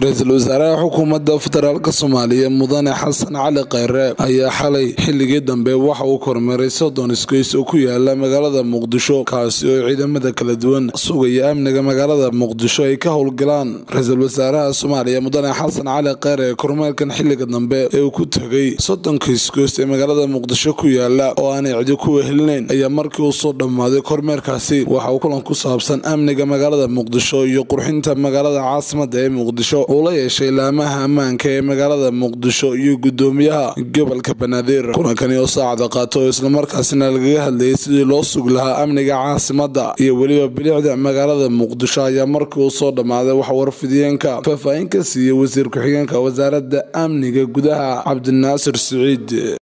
ra-iisul wasaaraha xukuumadda federaalk soomaaliya mudane xasan cali kheyre ayaa xalay xilligii dambe waxa uu kormeeray soddon isgoys oo ku yaala magaalada muqdisho kaasi oo ciidamada kala duwan sugaya amniga magaalada muqdisho ay ka howlgalaan ra-iisul wasaaraha soomaaliya mudane xasan cali kheyre ee kormeerkan xilliga dambe ee uu ku tegay soddonka isgoys ee magaalada muqdisho ku yaala oo aanay cidi ku wehelinayn ayaa markii uu soo dhammaaday kormeerkaasi waxa uu kulan ku saabsan amniga magaalada muqdisho iyo qurxinta magaalada caasimada ee muqdisho uu la yeeshay laamaha ammaanka ee magaalada muqdisho iyo gudoomiyaha gobolka banaadir kulankani oo saacada qaato oo islamarkaasina lagaga hadlayay sidii loo sugi lahaa amniga caasimada iyo weliba bilicda magaalada muqdisho ayaa markii uu soo dhammaaday waxa warfidiyeenka faahfaahin ka siiyey wasiir ku-xigeenka wasaaradda amniga gudaha cabdinaasir siciid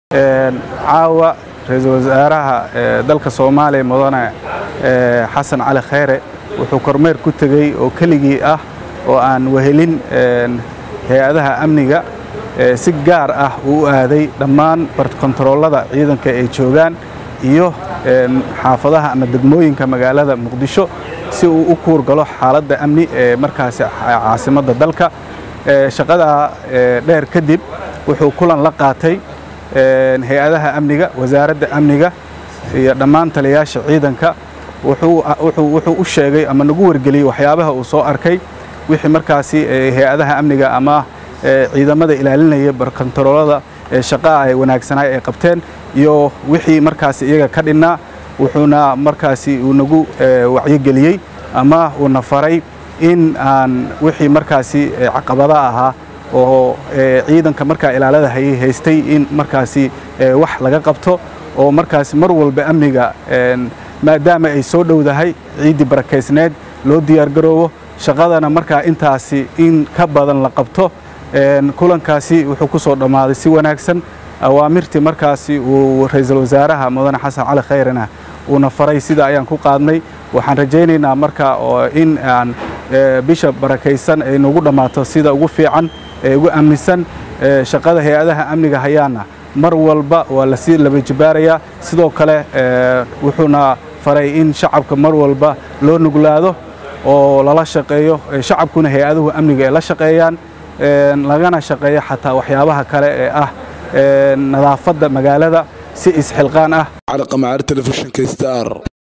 caawa ra-iisul wasaaraha dalka soomaaliya mudane xasan cali kheyre wuxuu kormeer ku tegey oo keligii ah oo aan wehelin hay-adaha amniga si gaar ah uu u aaday dhammaan barkontaroolada ciidanka ay joogaan iyo xaafadaha ama degmooyinka magaalada muqdisho si uu u kuurgalo xaaladda amni ee markaasi caasimadda dalka shaqadaa dheer kadib wuxuu kulan la qaatay hay-adaha amniga wasaaradda amniga iyo dhammaan taliyayaasha ciidanka wuxuu u sheegay ama nagu wargeliyey waxyaabaha uu soo arkay wixii markaasi hay-adaha amniga ama ciidamada ilaalinaya barkontaroolada shaqaa ay wanaagsanay ay qabteen iyo wixii markaasi iyaga ka dhinnaa wuxuuna markaasi uu nagu wacyogeliyey ama uuna faray in aan wixii markaasi caqabada ahaa oo ciidanka markaa ilaalada hayay haystay in markaasi wax laga qabto oo markaasi mar walba amniga maadaama ay soo dhowdahay ciiddii barakaysneed loo diyaargaroobo shaqadana markaa intaasi in ka badan la qabto kulankaasi wuxuu ku soo dhammaaday si wanaagsan awaamirtii markaasi uu ra-iisul wasaaraha mudane xasan cali khayrena uuna faray sida ayaan ku qaadnay waxaan rajaynaynaa marka in aan bisha barakaysan ay nagu dhammaato sida ugu fiican ee ugu amnisan shaqada hay-adaha amniga hayaana mar walba waa lasii laba jibaarayaa sidoo kale wuxuuna faray in shacabka mar walba loo nuglaado oo lala shaqeeyo shacabkuna hay-aduhu amniga ay la shaqeeyaan lagana shaqeeyo xataa waxyaabaha kale ee ah nadaafadda magaalada si isxilqaan ah cali qamacaar telefishinka star